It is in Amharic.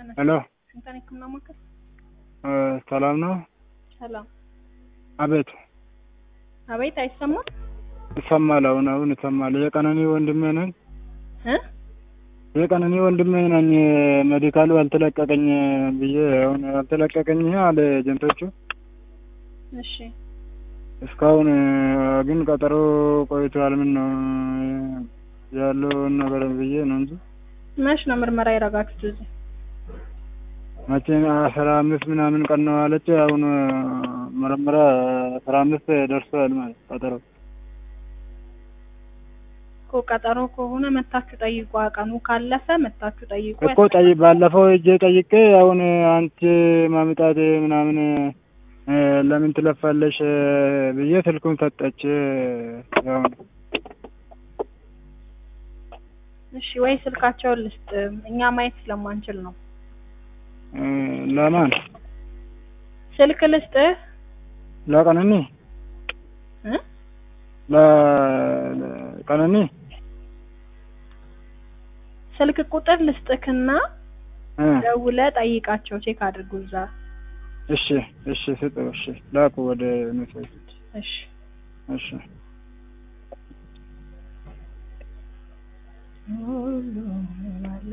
ሄሎ ስንተን ህክምና ማዕከል ሰላም ነው? ሰላም። አቤት አቤት፣ አይሰማም? ይሰማል። አሁን አሁን ይሰማል። የቀነኒ ወንድሜ ነኝ። እ የቀነኒ ወንድሜ ነኝ። ሜዲካሉ አልተለቀቀኝ ብዬ አሁን አልተለቀቀኝ አለ ኤጀንቶቹ። እሺ እስካሁን ግን ቀጠሮ ቆይቷል። ምን ነው ያለውን ነገር ብዬ ነው እንጂ መች ነው ምርመራ ያደረጋችሁት እዚህ? መቼ አስራ አምስት ምናምን ቀን ነው አለች። አሁን ምርመራ አስራ አምስት ደርሷል ማለት ቀጠሮ እኮ ቀጠሮ ከሆነ መታችሁ ጠይቁ። ቀኑ ካለፈ መታችሁ ጠይቁ። እኮ ጠይ ባለፈው እጄ ጠይቄ አሁን አንቺ ማምጣት ምናምን ለምን ትለፋለሽ ብዬ ስልኩን ሰጠች። አሁን እሺ ወይ ስልካቸውን ልስጥ፣ እኛ ማየት ስለማንችል ነው። ለማን ስልክ ልስጥህ ለቀነኒ እ ለቀነኒ ስልክ ቁጥር ልስጥክና እ ደውለህ ጠይቃቸው፣ ቼክ አድርጉ እዛ። እሺ እሺ ስጠው። እሺ ላኩ ወደ ሜሴጅ። እሺ እሺ